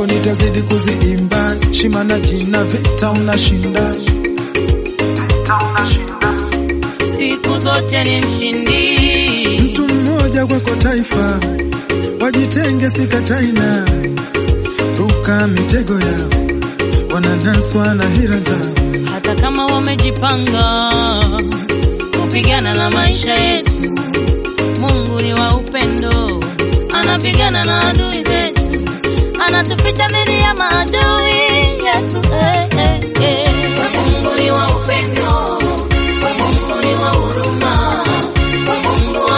zako nitazidi kuziimba, shima na jina, vita unashinda. siku zote ni mshindi. Mtu mmoja kwako taifa, wajitenge sikataina, ruka mitego yao, wananaswa na hila zao. hata kama wamejipanga kupigana na maisha yetu. Mungu ni wa upendo, anapigana na adui zetu, anatuficha dhidi ya maadui. Yesu eh, eh, eh. Mungu ni wa upendo, Mungu ni wa huruma, Mungu wa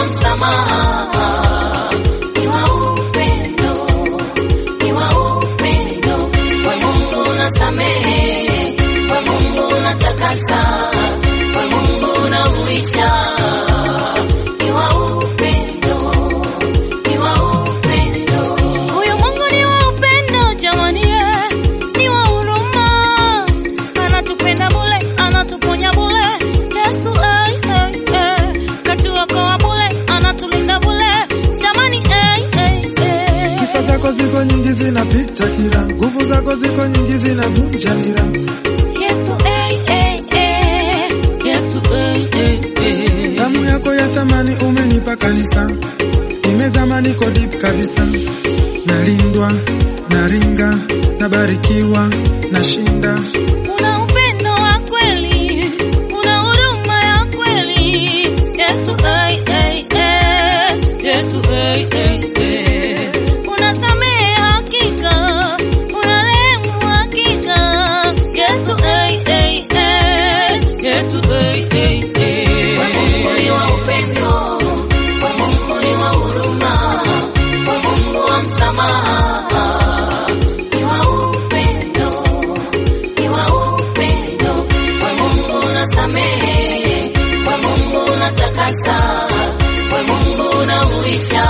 msamaha, ni wa upendo, ni wa upendo, Mungu unasamehe, Mungu unatakasa, Mungu unahuisha, ni wa upendo, ni wa upendo. Huyu Mungu ni wa upendo jamani, eh, ni wa huruma, anatupenda bure, anatuponya bure. Yesu eh, eh, eh, katuokoa bure, anatulinda bure jamani, eh, eh, eh. Sifa zako ziko nyingi zinapita kila, nguvu zako ziko nyingi zinavunja nira. Yesu eh, eh, eh, Yesu eh, eh, eh. Damu yako ya thamani umenipa kanisa, nimezama niko deep kabisa, nalindwa, naringa, nabarikiwa, nashinda. Una upendo wa kweli, una huruma ya kweli. Yesu eh, eh, eh, Yesu eh, eh, eh. Unasamehe hakika, unarehemu hakika. Yesu eh, eh, eh, Yesu eh, eh, eh. Mungu ni wa upendo, Mungu ni wa huruma, Mungu wa msamaha, ni wa upendo ni wa upendo, kwa Mungu unasamehe, kwa Mungu unatakasa, kwa Mungu unahuisha.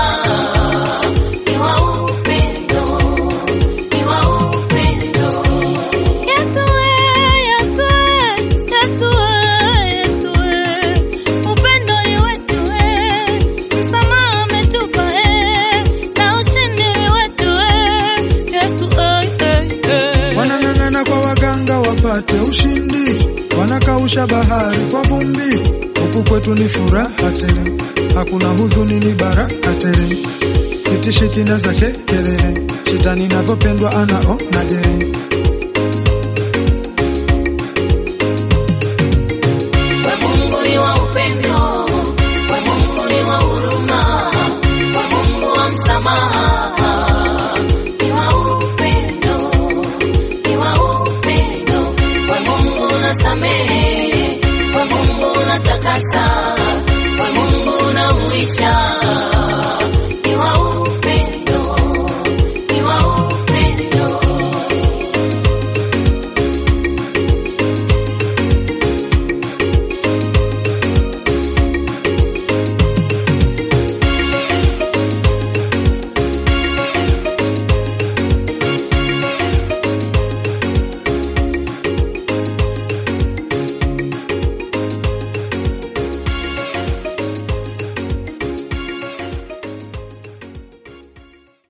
Ni wa upendo, ni wa upendo. Yesu we, Yesu we, Yesu we, Yesu we. Upendo ni wetu we, msamaha ametupa we, na ushindi ni wetu we. Yesu eh, eh, eh. Wanang'ang'ana kwa waganga wapate ushindi, wanakausha bahari kwa vumbi. Huku kwetu ni furaha tele, hakuna huzuni, ni baraka tele. Sitishi kina zake kelele, shetani navyopendwa anaona gere. Mungu ni wa